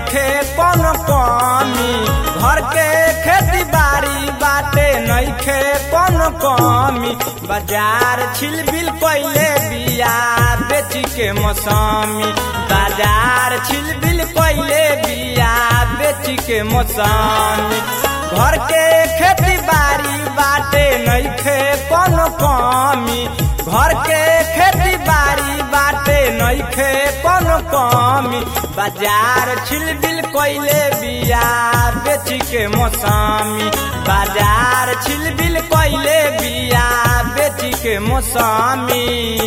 नइखे कोनो कमी घर के खेती बाड़ी बाटे नइखे कोनो कमी बाजार छिलबिल कइले बिया बेची के मौसमी बाजार छिलबिल कइले बिया बेची के मौसमी घर के खेती बाड़ी बाटे नइखे कोनो कमी घर के खेती बाड़ी बाटे नइखे कोनो कमी बाजार छिलबिल कइले बिया बेची के मौसमी बाजार छिलबिल कइले बिया बेची के मौसमी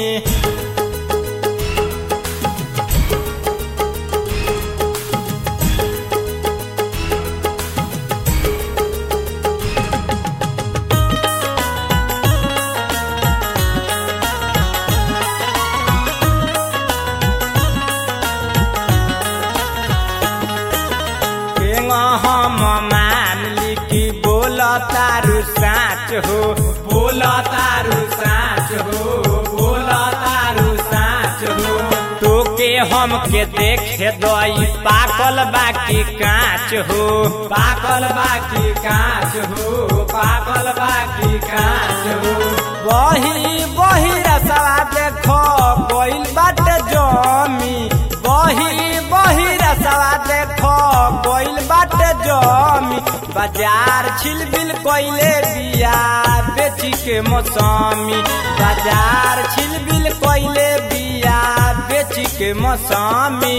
केंगा हम मान ली कि बोल तारू साच हो बोल तारू साच हो बोल तारू साच हो तोके हम के देखे दई पाकल बाकी कांच हो पाकल बाकी कांच हो पाकल बाकी कांच हो बही बही रसवा देखो कोइल बाटे जमी बही बही रसवा देखो कोइल बाटे जमी बाजार छिलबिल कोइले बिया बेची के मौसमी बाजार छिलबिल कोइले बिया बेची के मौसमी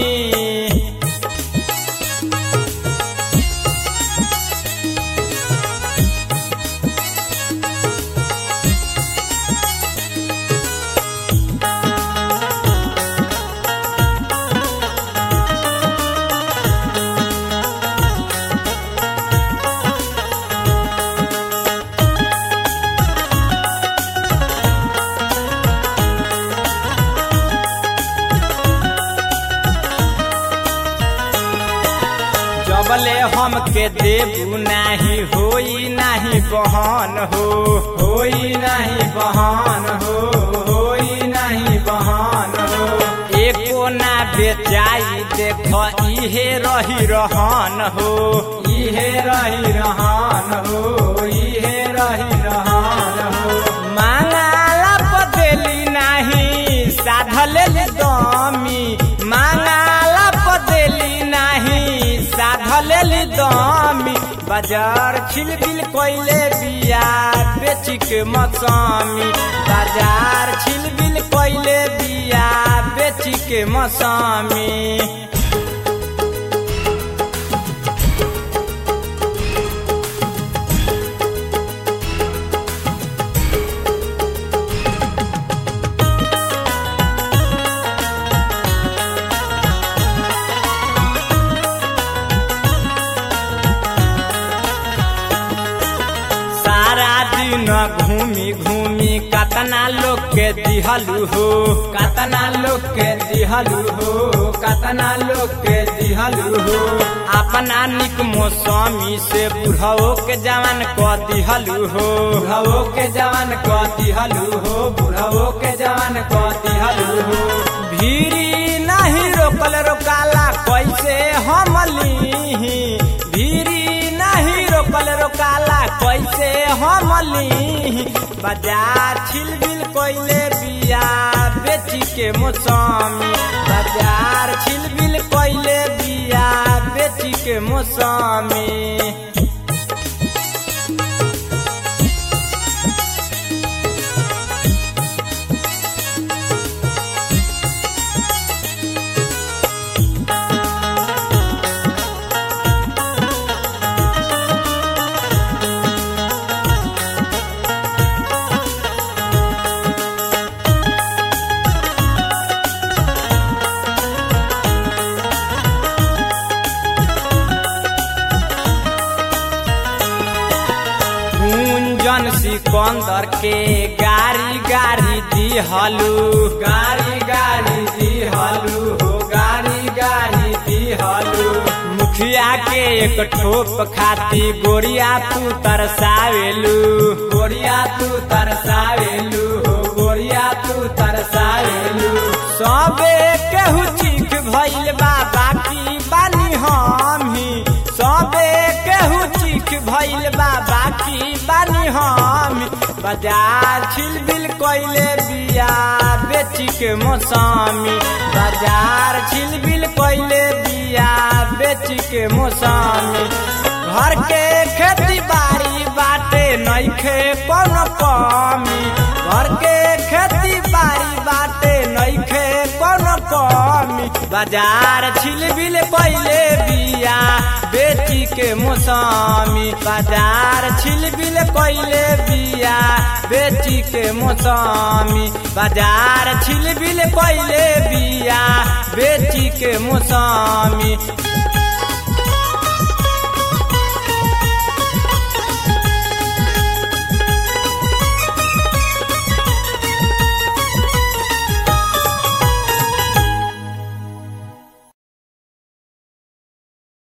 जबले हम के देबू नाही होई नाही बहन हो होई नाही बहन हो होई नाही बहन हो एको ना बेचाई देख इहे रही रहन हो इहे रही रहन हो इहे रही रहन हो मांगाला पदेली नाही साधले दमी मांगाला पदेली नाही साधले दमी बाजार छिलबिल कोइले बिया बेची के मौसमी बाजार छिलबिल कोइले बिया बेची के मौसमी सारा दिन घूमी घूमी कतना लोग के दिहलू हो कतना लोग के दिहलू हो कतना लोग के दिहलू हो अपना निक मौसमी से बुढ़ाओ के जवान क दिहलू हो बुढ़ाओ के जवान क दिहलू हो बुढ़ाओ के जवान क दिहलू हो भीरी नहीं रोकल रोकाला कैसे हम लीही भीरी नहीं रोकल रोकाला कैसे हम लीही बाजार छिलबिल कोइले बिया बेची के मौसमी बाजार छिलबिल कोइले बिया बेची के मौसमी गुंजन सिकंदर के गाड़ी गाड़ी दिहलू गाड़ी गाड़ी दिहलू हो गाड़ी गाड़ी दिहलू मुखिया के एक ठोप खाती गोरिया तू तरसावेलू गोरिया तू तरसावेलू हो गोरिया तू तरसावेलू सबे केहू चीख भइल बा बाकी बानी हम हम बाजार छिलबिल कैले बिया बेची के मौसमी बाजार छिलबिल कैले बिया बेची के मौसमी घर के खेती बाड़ी बाटे नइखे कोनो कमी घर के खेती बाड़ी बाटे नइखे कोनो कमी बाजार छिलबिल कैले बिया बेची के मौसमी बाजार छिलबिल कैले बिया बेची के मौसमी बाजार छिलबिल कैले बिया बेची के मौसमी